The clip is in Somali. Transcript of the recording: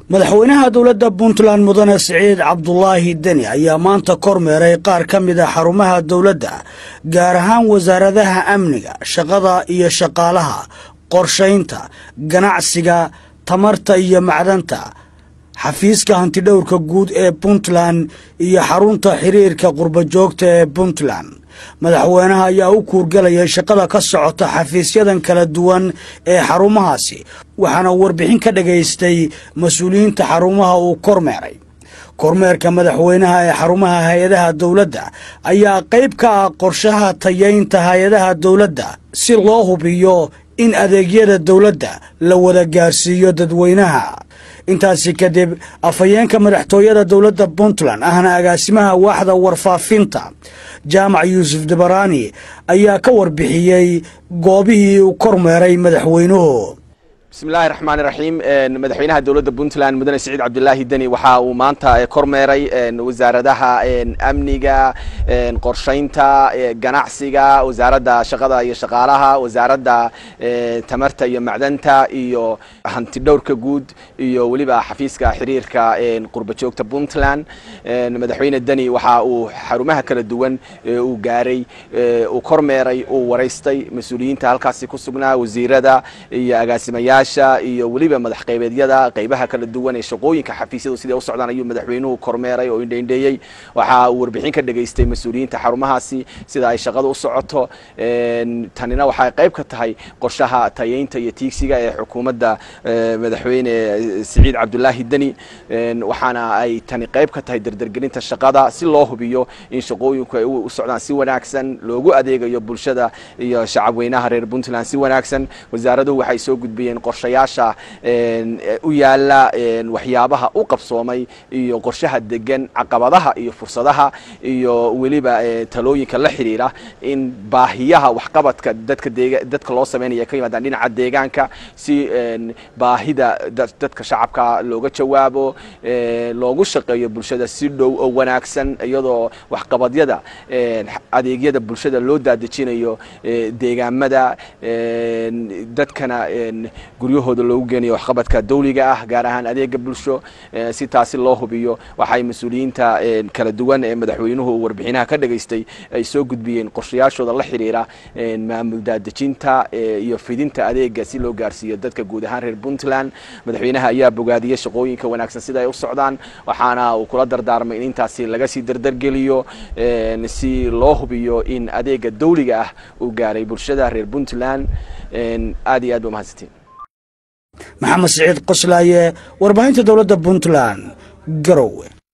madaxweynaha dowladda puntland mudane siciid cabdulaahi deni ayaa maanta kormeeray qaar ka mid a xarumaha dowladda gaar ahaan wasaaradaha amniga shaqada iyo shaqaalaha qorshaynta ganacsiga tamarta iyo macdanta xafiiska hantidhowrka guud ee puntland iyo xarunta xiriirka qurbajoogta ee puntland madaxweynaha ayaa u kuurgalayay shaqada ka socota xafiisyadan kala duwan ee xarumahaasi waxaana warbixin ka dhagaystay mas-uuliyiinta xarumaha uu kormeeray kormeerka madaxweynaha ee xarumaha hay-adaha dowladda ayaa qayb ka ah qorshaha tayaynta hay-adaha dowladda si loo hubiyo in adeegyada dowladda la wada gaarsiiyo dadweynaha intaasi kadib afhayeenka madaxtooyada dowladda puntland ahna agaasimaha waaxda warfaafinta jaamac yuusuf dabaraani ayaa ka warbixiyey goobihii uu kormeeray madaxweynuhu bismillahi raxmaan iraxiim madaxweynaha dowladda puntland mudane siciid cabdilaahi deni waxa uu maanta kormeeray wasaaradaha amniga qorshaynta ganacsiga wasaaradda shaqada iyo shaqaalaha wasaaradda tamarta iyo macdanta iyo hantidhowrka guud iyo weliba xafiiska xiriirka qurbajoogta puntland madaxweyne deni waxa uu xarumaha kala duwan uu gaaray uu kormeeray uu waraystay mas-uuliyiinta halkaasi ku sugnaa wasiirada iyo agaasimayaasha iyo weliba madax qaybeedyada qaybaha kala duwan ee shaqooyinka xafiisyadu siday u socdaan ayuu madaxweynuhu kormeeray oo indheindheeyey waxa uu warbixin ka dhageystay mas-uuliyiinta xarumahaasi sida ay shaqada u socoto tanina waxay qayb ka tahay qorshaha tayeynta iyo tiigsiga ee xukuumadda madaxweyne siciid cabdulaahi deni waxaana ay tani qayb ka tahay dardargelinta shaqada si loo hubiyo in shaqooyinku ay u socdaan si wanaagsan loogu adeegayo bulshada iyo shacabweynaha reer puntland si wanaagsan wasaaraduhu waxay soo gudbiyeen qorshayaasha u yaala waxyaabaha u qabsoomay iyo qorshaha degan caqabadaha iyo fursadaha iyo weliba talooyinka la xiriira in baahiyaha waxqabadka dadka dadka loo sameynaya ka yimaadaan dhinaca deegaanka si baahida dadka shacabka looga jawaabo loogu shaqeeyo bulshada si dhow oo wanaagsan iyadoo waxqabadyada adeegyada bulshada loo daadejinayo deegaamada dadkana guryahooda loogu geenayo waxqabadka dawliga ah gaar ahaan adeega bulsho si taasi loo hubiyo waxay mas-uuliyiinta kala duwan ee madaxweynuhu warbixinaha ka dhageystay ay soo gudbiyeen qorshayaashooda la xiriira maamul daadejinta iyo fidinta adeega si loo gaarsiiyo dadka guud ahaan reer puntland madaxweynaha ayaa bogaadiyey shaqooyinka wanaagsan sida ay u socdaan waxaana uu kula dardaarmay in intaasi laga sii dardargeliyo si loo hubiyo in adeega dawliga ah uu gaaray bulshada reer puntland aad iyo aad ba mahadsantiin maxamed siciid qoslaaye warbaahinta dowladda puntland garowe